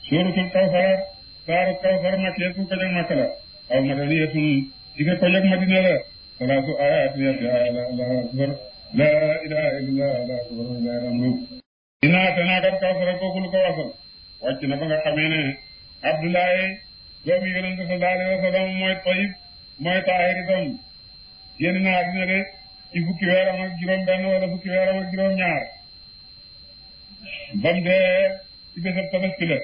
suuratul kawsara saaru kawsara makkiyatun ko jag makka la aw madaniyatun ike ko jag madina la salaasu ayaati yatti aya la allahu akbar la ilaha illallah allahu akbar la ramlu inaa te naa kat kawsara kooku lu ko wasal wàcc na ba nga xamee ne abdoulaye doomi yonente sallallahu alayhi wa sallam mooy tayib mooy taahir itam génn na àddina de ci fukki weeram ak juróom benn wala fukki weeram ak juróom ñaar bam dee ci bésab tabaski la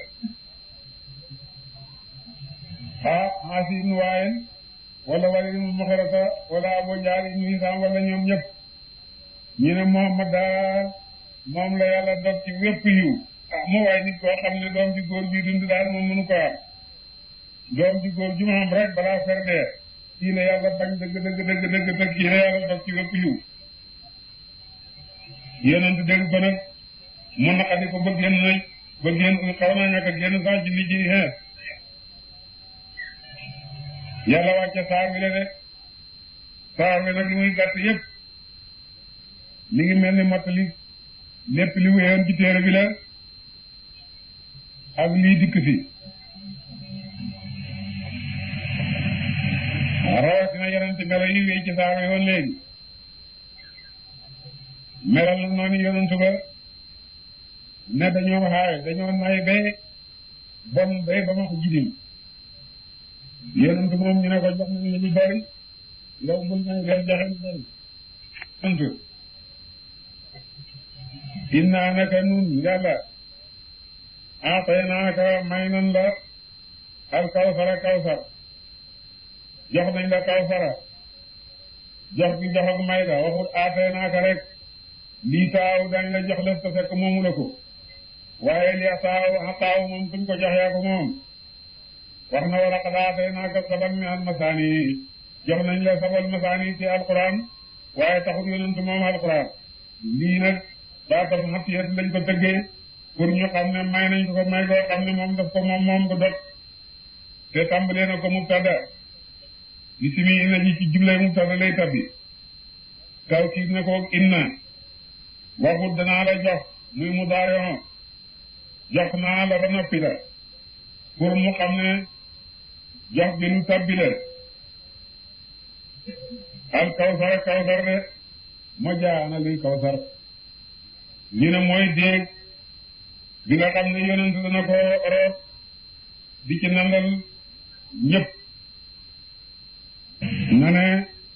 ah Aasi ibnu Waayil wala Waliid ibnu Muxarata wala Abu Jahl ibnu Hisaam wala ñoom ñëpp ñu ne Muhammad daal moom la yàlla dog ci wépp yiw ah mu waay nit koo xam ne doom ji góor bi dund daal moom mënu ko am doom ji góor ju ma am rek balaa fer dee kii la yàlla bañ dëgg dëgg dëgg dëgg dëgg kii la yàlla dog ci wépp yiw yonent dégg ko nag mu naqadi ko ba génn nañ ba génn xaw naa ñàkk a génn sax ci nit ñi xees yàlla wàcce saar wi la de saar wi nag li muy gàtt yëpp mi ngi mel ni mottali lépp li wéyoon ci téere bi la ak lii dikk fi rawatina yeneen ci melo yi wéy ci saar wi woon léegi meral na noonu yonentu ba ne dañoo xaay dañoo nay bay bon bay ba ma ko jidim yonentu moom ñu ne ko jox nañ la lu bari yow bul nay leen joxe lu bari sant innaa naka nun yàlla aataynaaka may nan la al kawsara kawsar jox nañ la kawsara jox bi jox ak may la waxul aataynaaka rek lii taaw dañ la jox lef te fekk moomu la ko waaye li taaw taaw moom kuñ ko jox yaa ko moom wax na wala xadaatee naa ko sabal mi al masaani jox nañ la sabal masaani ci alquran waaye taxul yonent moom alquran lii nag daa tax xatiyat lañ ko tëggee pour ñu xam ne may nañ ko ko may koo xam ne moom daf ko moom moom ko dot te tàmbalee na ko mubtada bisimi ina ji ci jublay mubtada lay tabbi taw kiit ne ko inna waxut danaa la jox muy mu daaroo jox naa la ba noppi la pour mu xam ne jox bi lu tabbi la al kawsar kawsar de ma jaana luy kawsar ñu ne mooy déeg bi nga xam ne yonent dana ko root di ci nandal ñëpp na ne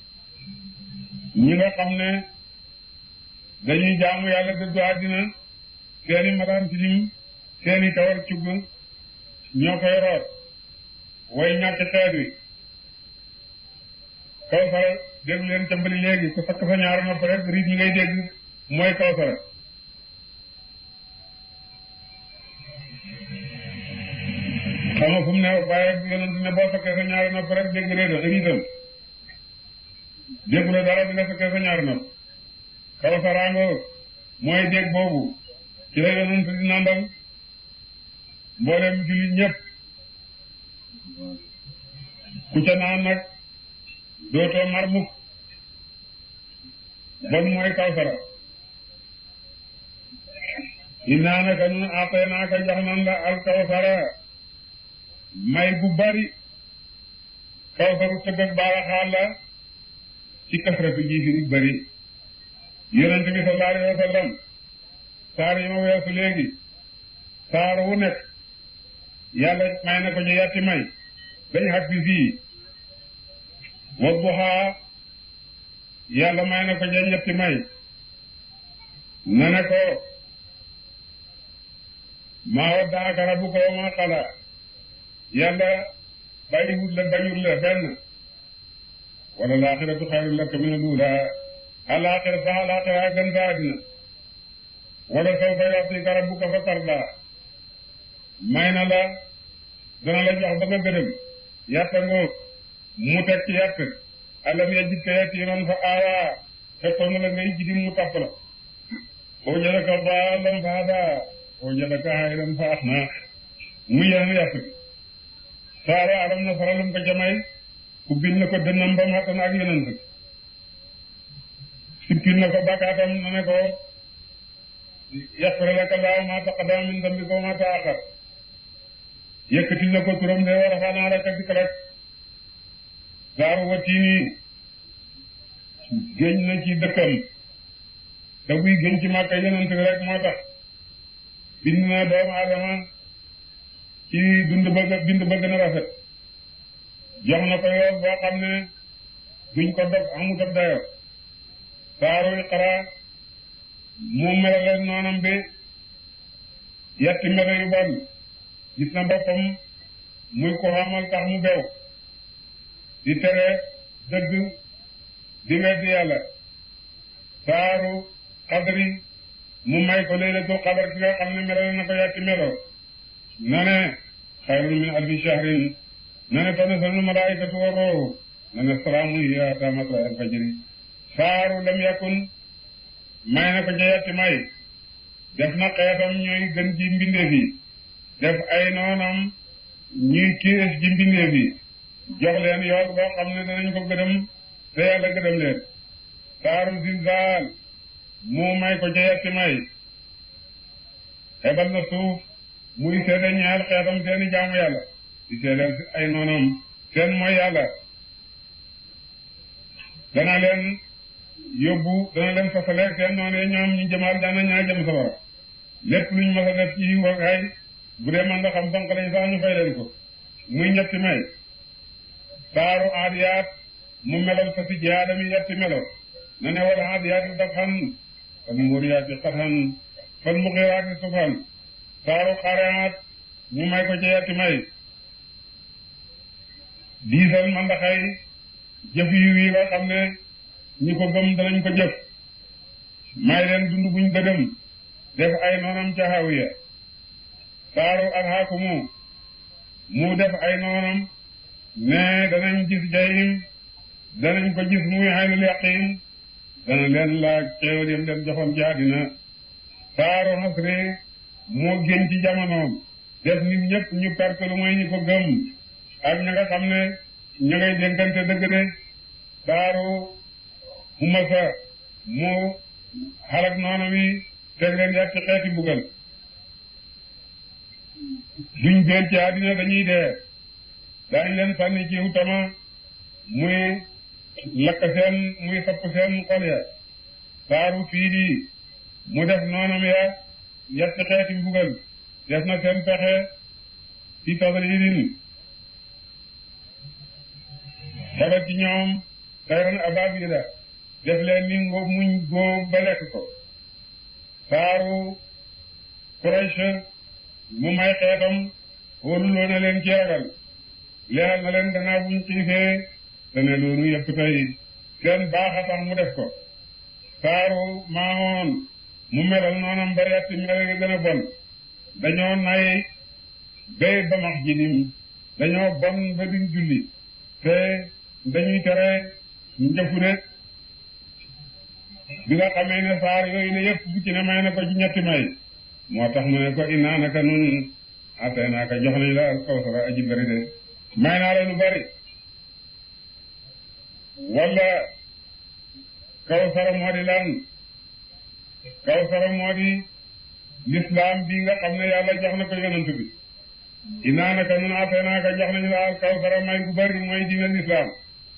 ñi nga xam ne dañuy jaamu yàlla dëddu àddina seeni mataan tilim seeni kawar cugg ñoo koy root way ñàkk xeet wi kawsara dégg leen cambali léegi ku sakk sa ñaari nopp rek riit ñi ngay dégg mooy kawsara xam nga fu mu ne waaye yonent ne boo sakkee sa ñaari nopp rek dégg réedo riitam déggu la dara bi nga sakkee sa ñaari nopp kawsaraango mooy dégg boobu ci la yonent di nandal mboolem jullit ñëpp ku ca naan nag dootoo mar mukk bon mooy kawsara innaa naka nun aataynaaka jox nan la al kawsara may bu bari kawsaru tëgg ak baaraxaal la ci kasratu ji fi bari yonent bi sallallahu alayhi wa sallam saar yi ma weesu léegi saar wu nekk yàlla may na ko ñu yatti may dañ xag bi fii wa duhaa yàlla may na ko ñu ñetti may na ne ko maa waddaaka rabbuka wa maa qalaa yàlla bàyyiwut la bañul la benn wala laaxiratu xayrun laka mina l-uulaa alaaxira sax alaaxira gën sa àddina wala sawfa yu'tika rabbuka fatardaa may na la dana la jox ba nga gërëm yàtta ngoog mu teg ci yàtt alam yajidka yatiiman fa aawaa fekkoon na la ngay jidim mu tapp la wajadaka daallan fa hadaa wajadaka aa'ilan fa aghnaa mu yeneen yàtt bi saara alam na saralum ko jamay ubbil na ko dënnam ba mu xattan ak yeneen sa sippil na ko bakkaatam na ne ko yaxfir laka llaahu maa taqaddama min dambika wa maa ta'axxar yëkkati na ko turam de war a xanaa rek ak rek saaru watiini géñ na ci dëkkam te buy géñ ci màkka yonent bi rek moo tax bind na doomu aadama ci dund bëgg bind bëgg na rafet jox na ko yoon boo xam ne duñ ko dog amut ab dayo saaru iqra mu melale noonam bi yetti melo yu bon gis na boppam muy ko xamal tax mu bew di tere dëgg di weddi yàlla saaru xadri mu may ko laylatul xadar ki nga xam ne melale na ko yetti melo na ne xayrun min alfi shahrin na ne tanazzalu malaikatu wa ruuhu na ne salaamun hiya hattaa matla'il fajri saaru lam yakun may na ko ca yetti may def na xeetam ñooy gën ci mbindeef yi def ay noonam ñuy kiis ci mbindeef yi jox leen yoon boo xam ne danañ ko gëdëm te yàlla gëdëm leen saaru zilzaal mu may ko ca yetti may xebal na suuf muy seede ñaar xeetam seeni jaamu yàlla di seedeel ay noonam seen mooy yàlla dana leen yóbbu dana leen fasale seen noonee ñoom ñu jëmaal dana ñaa jëm safara lépp luñ mës a def ci wakaay bu dee man nga xam donk lañ sax ñu fay leen ko muy ñetti may saaru aadiyaat mu melal fa si jaadami yetti melo na ne wal aadiyaati dafan fal muriyaati qathan fal mughiraati subhan saaru xareaat mu may ko ci yetti may diisal mandaxay jëf yu yi nga xam ne ñi ko gëm danañ ko jëf may leen dund buñ gëdëm def ay noonam ca hawiya saaru alhaakumu mu def ay noonam ne danañ gis jahim danañ ko gis muy aynul yaqin dana leen laaj xéewal yam leen joxoon ci àddina saaru xasri moo gën ci jamonoom def nit ñëpp ñu perte lu mooy ñi ko gëm ak ña nga xam ne ña ngay dénkante dëgg de saaru humasa mu xalak noonu wi teg leen yàq ci xeeti buggal duñ gën ci àddina dañuy dee daañ leen sànni ci utama muy lakk seen muy sapp seen xol ya saaru fii di mu def noonam ya yetti xeeti mbugal def na seen pexe ci tadridin xebet ci ñoom tayran ababila def leen ni ngóob muñ góob ba lekk ko saaru Quraysh mu may xeetam wóoruloo na leen ci ragal leeral na leen gannaaw buñ xiifee te ne loolu yëpp tey seen baax a tax mu def ko saaru maamoon mu melal noonam ba yetti mel nga gën a bon dañoo nay bay ba max jinim dañoo bon ba duñ julli te dañuy tere njëfu de bi nga xamee ne saar yooyu ne yëpp bu ci ne may na ko ci ñetti may moo tax mu ne ko innaa naka nun atay naa ka jox nañ la al kawsara aji bari de may naa la lu bari wala kawsara moo di lan kawsara moo di lislaam bi nga xam ne yàlla jox na ko yonent bi innaa naka nun atay naa ka jox nañ la al kawsara may gu bari mooy diina lislaam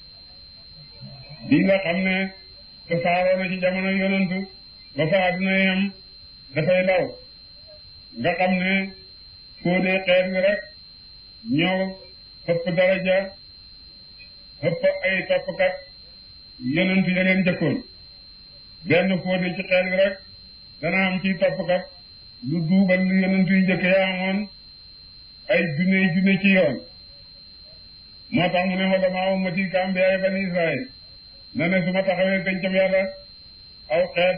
bi nga xam ne te saaroo na ci jamono yonent ba fa àdduna yam dafay law nga xam ne foo dee xeet wi rek ñoo ëpp daraja ëpp ay toppkat yonent ya leen jëkkoon benn foo dee ci xeet wi rek dana am ci toppkat lu duubal lu yonent yu njëkk yaa amoon ay junne junne ci yoon moo tax mu ne wala maa ummati ka ambiyaay bani Israël na ne su ma taxawee pencam yàlla aw xeet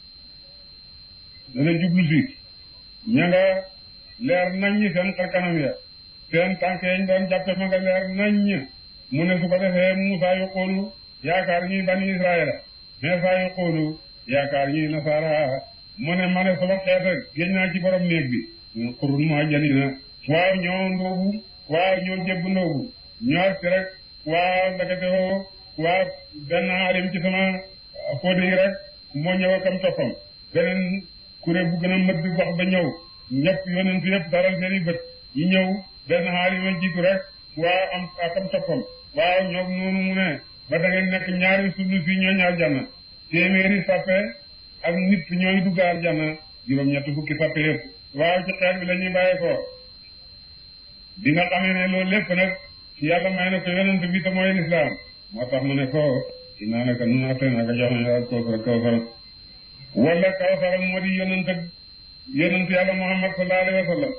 dana jublu si ña nga leer naññ seen xar kanam ya seen tànk yañ doon jàppe ma nga leer naññ mu ne su ko defee Muusaa yu xoolu yaakaar ñuy bani Israëla Iisaa yu xoolu yaakaar ñuy nasaara mu ne ma ne sama xeet ak génn naa ci borom néeg bi xurun mu ajjalina waaw ñoo ndóobu waaw ñoo jébbu ndóobu ñoo si rek waaw ndakate woo waaw benn alim ci sama fóode yi rek moo ñëw akam toppam beneen kuré bu gën a mëdd gox ba ñëw ñëpp yonent yëpp daral seen i bët ñu ñëw benn xaali ma jiitu rek waa am akam toppam waaw ñoom noonu mu ne ba da ngeen nekk ñaari sulu fii ñooñu aljanna téeméeri sappe ak nit ñooy dugg aljanna juróom-ñett fukki sappe yëpp waaw ci xeet bi la ñuy bàyyee ko bi nga xamee ne loolu lépp nag yàlla may na ko yonent bi te mooy lislaam moo tax mu ne ko dinaa ne ko nun attee naa ko jox nañ ak kawsara kawsara wala kawsara moo di yonent ak yonent yàlla muhammad sallallahu alayhi wa sallam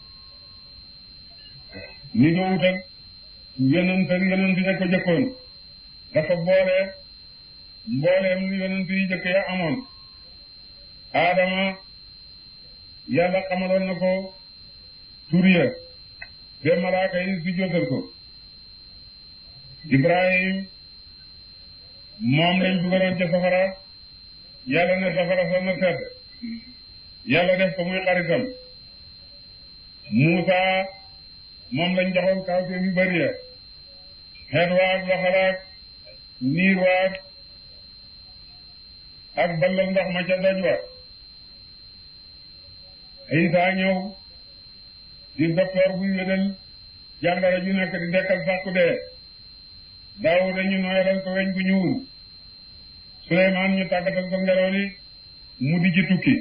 ni doowut ak yonent ak yonent ya ko jëkkoon dafa boole mbooleem lu yonent yi jëkk ya amoon aadama yàlla xamaloon na ko tur ya ba malaaka yi si jotal ko ibrahim moom lañ dugaloon ca safara yàlla ne safara sa na sedd yàlla def ko muy xaritam muusa moom lañ joxoon kawte yu bëri ya xeet waag loxalaak niir waag ak ballal ndox ma ca doj wa Isa ñëw di docteur buy wédal jàngara ju nekk di dekkal sàkku dee daaw dañu nooyalal ko weñ gu ñuul Suleymaan ñu tàggatal ko ngelaw li mu di ci tukki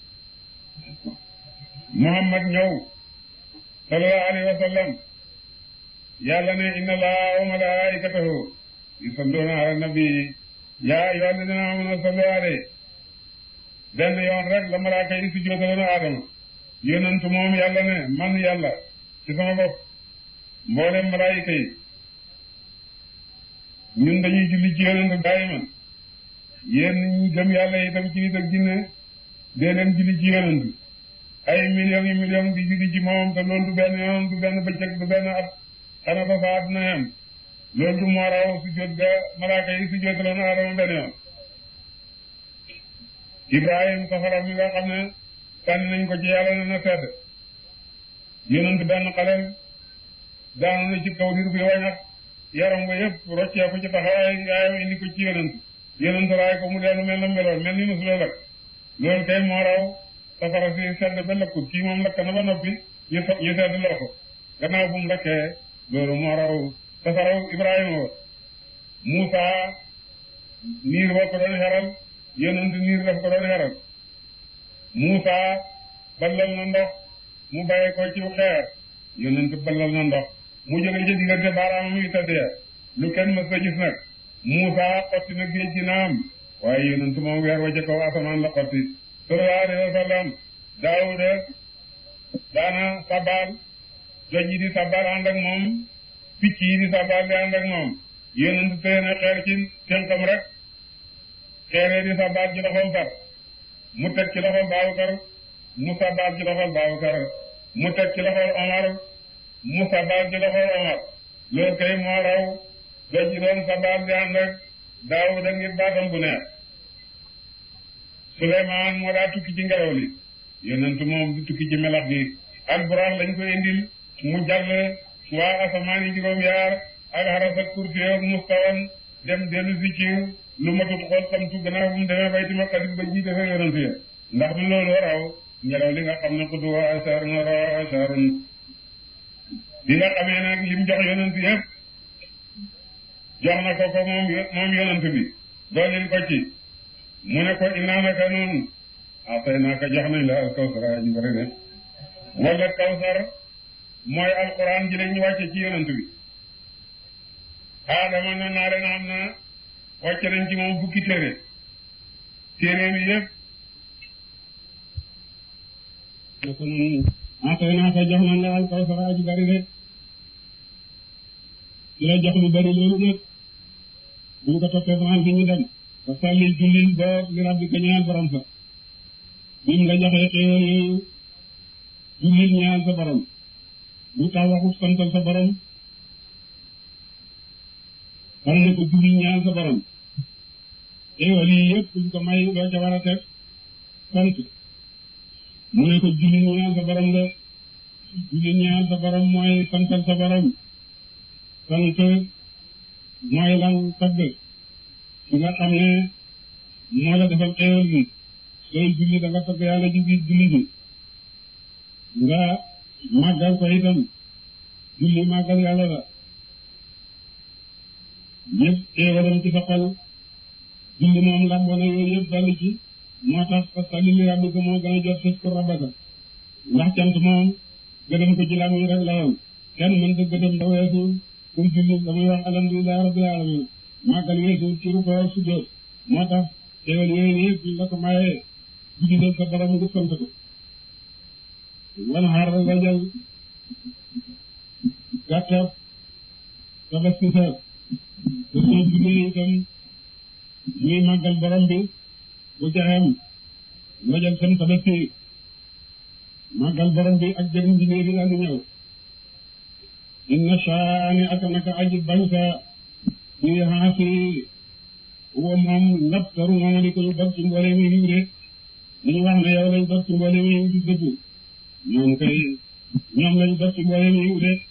Muhammad ñëw sallallahu alayhi wa sallam yàlla ne inna allaha wa malaikatahu yusalluna ala nabi yaa ayyuha alladina amanu sallu alayhi benn yoon rek la malaaka yi si jootaloon aadama yonent moom yàlla ne man yàlla ci sama bopp mboolem malaayika yi ñun dañuy julli ci yonent daayiman yéen ñi gëm yàlla itam ci nit ak jinne dee leen julli ci yonent ay millions yi millions di julli ci moom te loolu du benn yoon du benn bëccëg du benn at xana ba fa àdduna yam loolu du moo raw su jot ga malaaka yi su jotaloon aadama benn yoon Ibrahim safara mi nga xam ne sànni nañ ko ci yàlla na na sedd yonent benn xaleel daanu na ci kaw dir bi wañax yaram ba yëpp roccee ko ci taxawaay yaayam indi ko ci yonent yonent raay ko mu dellu mel na meloon mel ni musula lakk loolu kay moo raw safara si sedd ba lëkkut kii moom lakk na ba noppi ñu ñu sedd loo ko gannaaw bu mu lakkee loolu moo raw safaraw Ibrahima wa Muusa niir ba ko doon xeral yonent niir daf ko doon xeral Muusa ballal na ndox mu bàyyi ko ci xeer yonent ballal na ndox mu jóge ci diggante baaraam muy tëddee lu kenn mës a gis nag Muusa xotti na géej gi naam waaye yonent moom weer wa ca kaw asamaan la xotti sallallahu alayhi wa sallam Daawuda daana sabal joj yi di sabal ànd ak moom picc yi di sabal di ànd ak moom yonent tëye na xeer ci tënkam rek xeeree di sabal ci loxol far mu teg ci loxol Baabukar mu sabal ci loxol Baabukar mu teg ci loxol Omar mu sabal ci loxol Omar loolu kay moo raw doj yi doon sabal di ànd ak Daawuda ngir baatam bu neex Suleymaan moo daa tukki ci ngelaw li yonent moom du tukki ci melax gi ak buraax lañ ko indil mu jàll waa asamaan yi juróom yaar ak xaras ak kursi ak mustawan dem dellu si ci lu matut xool samtu gannaaw bu mu demee bayti maqdis ba ji defee yonent ya ndax du loolu raw ngelaw li nga xam ne xudu wa asharun raw asharun bi nga xamee nag lim jox yonent yëpp jox na ko ko moom moom yonent bi doolil ko ci mu ne ko innaa naka noonu atay naa ko jox nañ la al kawsar ñu bëri de wala kawsar mooy alquran ji lañ wàcce ci yonent bi aadama na naa leen am na wàcce nañ ci moom fukki téere téere bi yëpp ne ko noonu atay naa ko jox nañ la al kawsar aji bëri de ci la jox lu bëri loolu nag bu ñu ko toppee France ñu dem ba salli jullil ba li rabbi ko ñaan borom sa bim la joxee xéewal yooyu jullil ñaan sa borom bu tax waxut santal sa borom xam ne ko jullil ñaan sa borom xéewal yi yëpp buñ ko may doo ca war a teg sant mu ne ko jullil ñaan sa borom de jullil ñaan sa borom mooy santal sa borom sant mooy lan tagg su nga xam ne moo la defal xéewal bi sooy julli da nga tagg yàlla ci biir julli bi nga màggal ko itam julli màggal yàlla la yëpp teewalam ci sa xol julli moom lamboo na yooyu yëpp dolli ci moo tax parce que li li rabbi ko moo gën a jot fës ko rabaka ndax cant moom gëdëm ko ci lam yi rek la woon kenn mën ta gëdëm da weesu pour julli damay wax alhamdulilah rabbil alamin màggal weesu ci ru ko sujjóot moo tax teewal yooyu yëpp la ko mayee julli leen sa borom ngi sant ko wan xaar nga jël gàttab tabaski sa te soo jullee itam ñuy màggal borom bi bu jaxem nga jël seen tabaski màggal borom bi ak jëriñ bi léegi daal di ñëw inna shaani ak naka aji bañ sa bi xaasi wo moom ndap taru moom di ko ñu dog ci mboole mi yiw de ñu wax ne yow lañ dog ci mboole mi yiw di dëgg ñoom kay ñoom lañ dog ci mboole mi yiw de